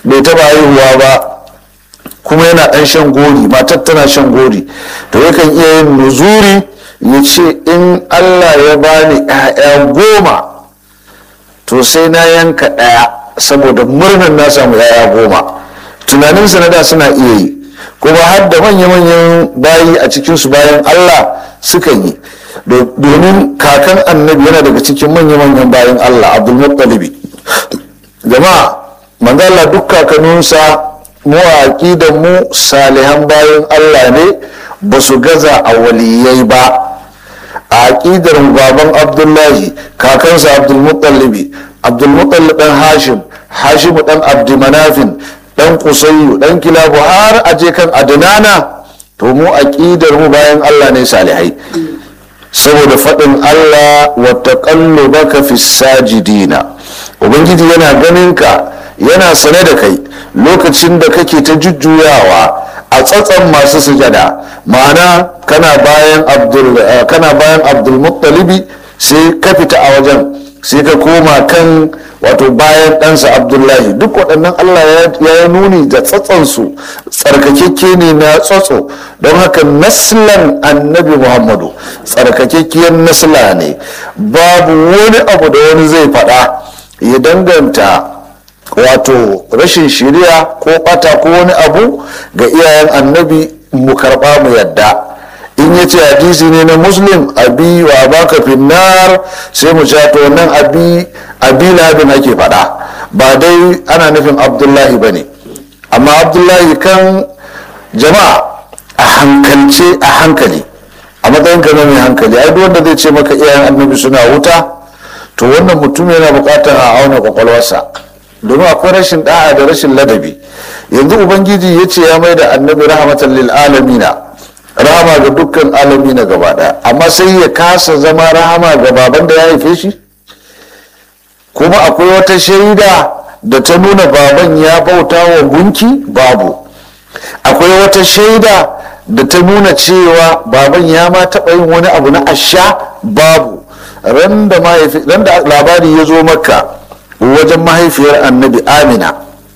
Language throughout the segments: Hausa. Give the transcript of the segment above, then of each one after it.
bai taba haihuwa ba kuma yana ɗan shan gori matar tana shan gori to yakan iya yin nuzuri ya ce in allah ya bani 'ya'ya goma to sai na yanka ɗaya saboda murnar na samu 'ya'ya goma tunaninsa na da suna iya yi kuma har da manya-manyan bayi a cikinsu bayan allah suka yi domin kakan annabi yana daga cikin manya-manyan bayan allah abdulmuttalibi jama'a manzala duk kakanninsa mu a da mu salihan bayan allah ne ba su gaza a waliyai ba a aƙidar baban abdullahi kakansa abdulmuttalibi abdulmutallib ɗan hashim hashimu ɗan abdimanafin ɗan kusayu ɗan kilabu har aje kan adinana to mu aƙidar mu bayan allah ne salihai saboda faɗin allah wata ƙallo baka fi sajidina ubangiji yana ganin ka yana sane da kai lokacin da kake ta jujjuyawa a tsatsan masu sujada ma'ana kana bayan abdul kana bayan abdulmuttalibi sai ka fita a wajen sai ka koma kan wato bayan ɗansa abdullahi duk waɗannan allah ya yi nuni da tsatsansu tsarkakekke ne na tsatso don haka naslan annabi muhammadu tsarkakekkiyar nasla ne babu wani abu da wani zai faɗa ya danganta wato rashin shiriya ko ɓata ko wani abu ga iyayen annabi mu karɓa mu yadda in ya ce hadisi ne na muslim abi wa baka finnar sai mu sha to nan abi abi labin ake faɗa ba dai ana nufin abdullahi ba ne amma abdullahi kan jama'a a hankalce a hankali a matsayin ka na mai hankali ai duk wanda zai ce maka iyayen annabi suna wuta to wannan mutum yana buƙatar a auna kwakwalwarsa domin akwai rashin da'a da rashin ladabi yanzu ubangiji ya ce ya mai da annabi rahmatan lil alamina rahama ga dukkan alami na gaba daya amma sai ya kasa zama rahama ga baban da ya haife shi kuma akwai wata shaida da ta nuna baban ya bauta wa gunki babu akwai wata shaida da ta nuna cewa baban ya ma taɓa yin wani abu na asha babu ran da labari ya zo maka wajen mahaifiyar annabi amina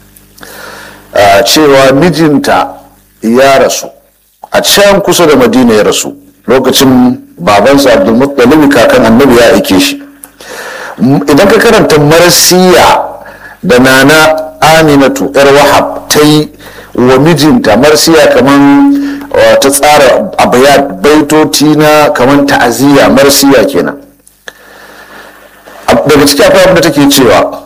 cewa mijinta ya rasu a can kusa da madina ya rasu lokacin babansa abdulmuttalibi kakan annabi ya aike shi idan ka karanta marasiya da nana aminatu yar wahab ta yi wa mijinta marsiya kamar ta tsara abayat baitoti na kamar ta'aziyya marsiya kenan daga cikin akwai abin da take cewa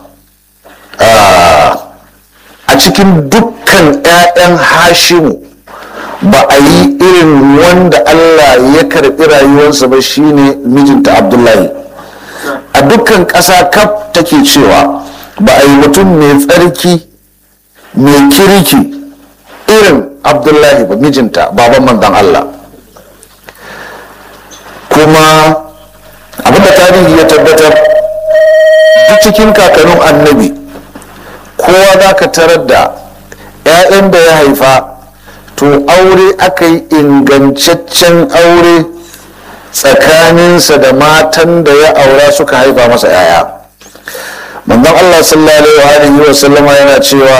a cikin dukkan 'ya'yan hashimu ba a yi irin wanda Allah ya karɓi rayuwarsa ba shine mijinta Abdullahi a dukkan ƙasa kaf take cewa ba a yi mutum mai tsarki mai kirki irin Abdullahi ba mijinta baban manzon Allah kuma abinda tarihi ya tabbatar duk cikin kakannin annabi kowa za ka tarar da 'ya'yan da ya haifa to aure aka yi ingantaccen aure tsakaninsa da matan da ya aura suka haifa masa 'ya'ya manzon allah sallallahu alaihi wa sallama yana cewa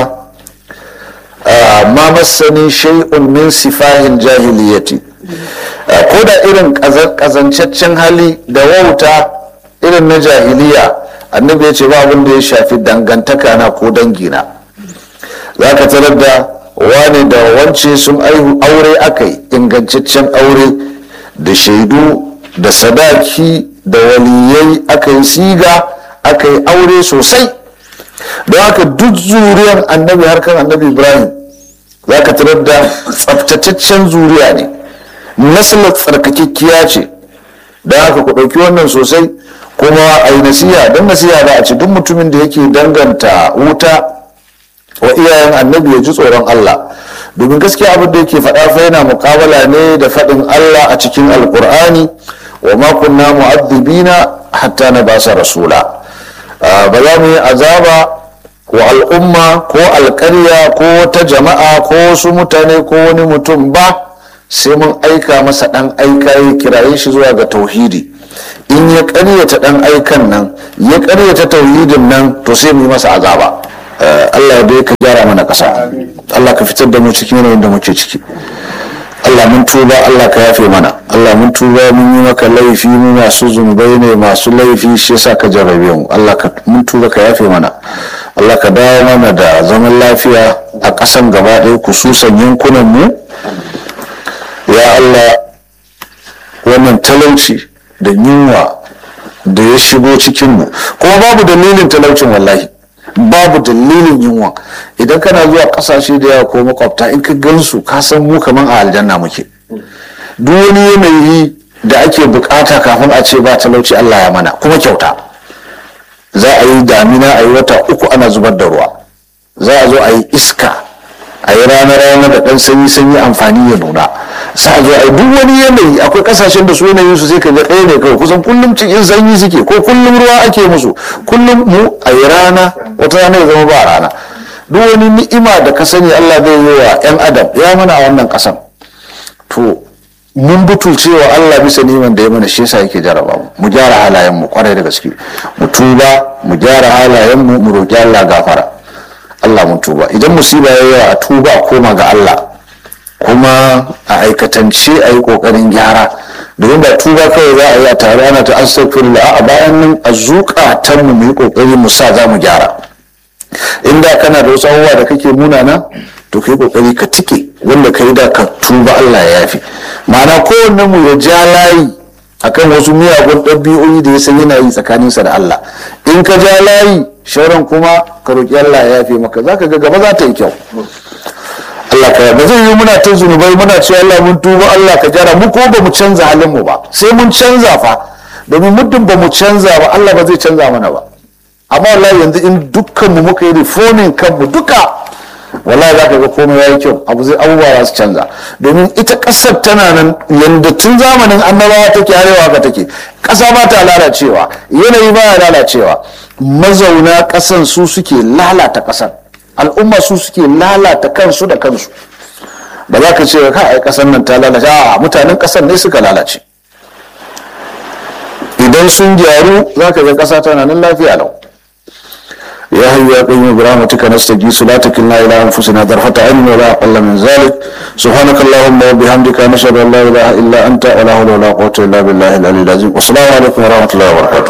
ma masani shay'un min sifahin jahiliyati ko da irin kazancaccen hali da wauta irin na jahiliya annabi ya ce ba abin da ya shafi dangantaka na ko dangina za ka tarar da wani da wance sun aihu aure aka yi ingantaccen aure da shaidu da sadaki da waliyai aka yi siga aka yi aure sosai don haka duk zuriyar annabi harkar annabi ibrahim za ka tarar da tsaftataccen zuriya ne nasalar tsarkakekkiya ce don haka ku ɗauki wannan sosai kuma a yi nasiha don nasiha za a ce duk mutumin da yake danganta wuta wa iyayen annabi ya ji tsoron Allah domin gaskiya abin da yake faɗa fa yana muƙabala ne da faɗin Allah a cikin alƙur'ani wa ma kunna mu'adhibina hatta na basa rasula ba za mu yi azaba wa al'umma ko alƙarya ko wata jama'a ko wasu mutane ko wani mutum ba sai mun aika masa ɗan aika ya kiraye shi zuwa ga tauhidi in ya ƙaryata ɗan aikan nan ya ƙaryata tauhidin nan to sai mu yi masa azaba Allah dai ka gyara mana ƙasa Allah ka fitar da mu cikin yanayin da muke ciki Allah mun tuba Allah ka yafe mana Allah mun tuba mun yi maka laifi mu masu zunubai ne masu laifi shi yasa ka jarrabe mu Allah ka mun tuba ka yafe mana Allah ka dawo mana da zaman lafiya a ƙasan gaba ɗaya kususan yankunan mu ya Allah wannan talauci da yunwa da ya shigo cikin mu kuma babu dalilin talaucin wallahi babu dalilin yunwa idan kana zuwa kasashe da yawa ko makwabta in ka gansu ka san mu kaman a aljanna muke duk wani yanayi da ake bukata kafin a ce ba talauci Allah ya mana kuma kyauta za a yi damina a yi wata uku ana zubar da ruwa za a zo a yi iska a yi rana-rana da ɗan sanyi-sanyi amfani ya nuna sa a zo a yi duk wani yanayi akwai kasashen da su yanayin su sai ka ga ɗaya ne kawai kusan kullum cikin sanyi suke ko kullum ruwa ake musu kullum mu a yi rana wata rana ya zama ba rana duk wani ni'ima da ka sani Allah zai yi wa 'yan adam ya mana a wannan ƙasan to mun butulce wa Allah bisa niman da ya mana shi yasa yake jaraba mu mu gyara halayen mu kwarai da gaske mu tuba mu gyara halayen mu mu roki Allah gafara Allah mun tuba idan musiba ya yawa a tuba a koma ga Allah kuma a aikatance a yi kokarin gyara domin ba tuba kawai za a yi a tare ana ta astaghfirullah a bayan nan a zukatan mu mu yi kokari mu sa za mu gyara inda kana da wasu abubuwa da kake munana to kai kokari ka tike wanda kai da ka tuba Allah ya yafi ma'ana kowanne mu ya ja layi akan wasu miyagun ɗabi'o'i da ya san yana yi tsakaninsa da Allah in ka ja layi shauran kuma ka roƙi Allah ya yafe maka zaka ga gaba za ta yi kyau Allah ka ba zai yi muna ta zunubai muna cewa Allah mun tuba Allah ka gyara mu ko ba mu canza halin mu ba sai mun canza fa domin muddin ba mu canza ba Allah ba zai canza mana ba amma wallahi yanzu in dukkan mu muka yi reforming kanmu duka wallahi za ka ga komai yayi kyau abu zai abubuwa za su canza domin ita ƙasar tana nan yanda tun zamanin annabawa take arewa ka take ƙasa ba ta lalacewa yanayi ba ya lalacewa mazauna ƙasan su suke lalata ƙasar al'umma su suke lalata kansu da kansu ba za ka ce ka ai ƙasar nan ta lalace a mutanen ƙasar ne suka lalace idan sun gyaru za ka ga ƙasa tana nan lafiya lau يا حي يا قيوم برحمتك نستغيث لا تكلنا الى انفسنا طرفة عين ولا اقل من ذلك سبحانك اللهم وبحمدك نشهد ان لا اله الا انت ولا حول ولا قوه الا بالله العلي العظيم والسلام عليكم ورحمه الله وبركاته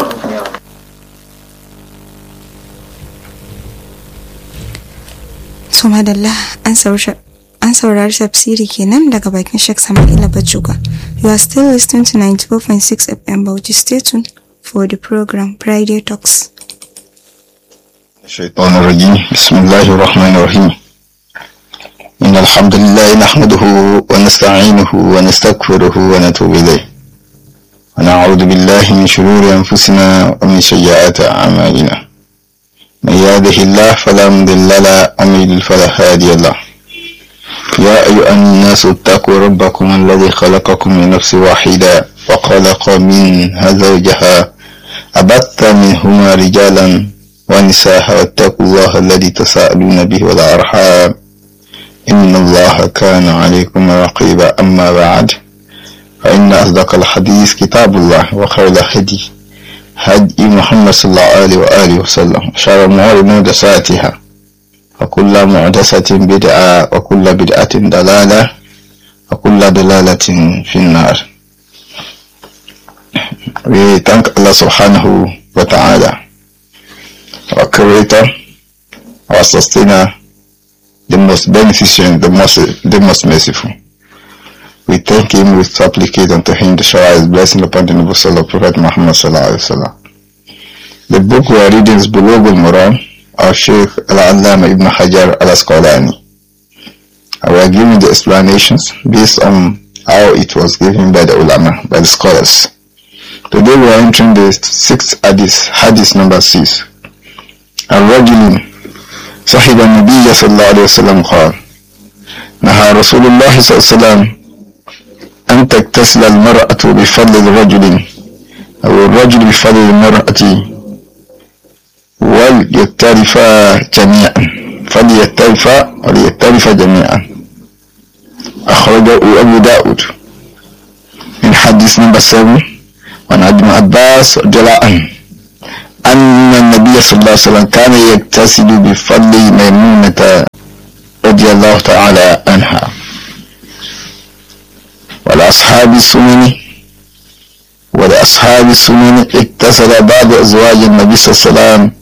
to madalla an an saurari tafsiri kenan daga bakin Sheikh Sama'ila Bajuga. You are still listening to 94.6 FM Bauchi. Stay tuned for the program Friday Talks. الشيطان الرجيم بسم الله الرحمن الرحيم إن الحمد لله نحمده ونستعينه ونستغفره ونتوب إليه ونعوذ بالله من شرور أنفسنا ومن سيئات أعمالنا من يهده الله فلا مضل له ومن يضلل فلا هادي له يا أيها الناس اتقوا ربكم الذي خلقكم من نفس واحدة وخلق منها زوجها أبث منهما رجالا ونساء واتقوا الله الذي تساءلون به والأرحام إن الله كان عليكم رقيبا أما بعد فإن أصدق الحديث كتاب الله وخير الهدي هدي محمد صلى الله عليه وآله وسلم شر الأمور محدثاتها وكل محدثة بدعة وكل بدعة ضلالة وكل ضلالة في النار We thank Allah subhanahu wa ta'ala our creator, our sustainer, the most beneficent, the most, the most merciful. We thank him, we supplicate unto him to shower his blessing upon the noble soul of Prophet Muhammad sallallahu alaihi wasallam. The book we are reading is Bulugh al-Quran, our Sheikh Al-Allama Ibn Hajar Al-Asqalani. We are giving the explanations based on how it was given by the ulama, by the scholars. Today we are entering the sixth hadith, hadith number six. الرجل صحب النبي صلى الله عليه وسلم قال نهى رسول الله صلى الله عليه وسلم أن تغتسل المرأة بفضل الرجل أو الرجل بفضل المرأة وليترفا جميعا فليترفا وليترفا جميعا أخرجه أبو داود من حديث نمبر 7 وعن ابن عباس رضي الله عنه أن النبي صلى الله عليه وسلم كان يغتسل بفضل ميمونة ولأصحاب السنن ولأصحاب السنن اتصل بعض أزواج النبي صلى الله عليه وسلم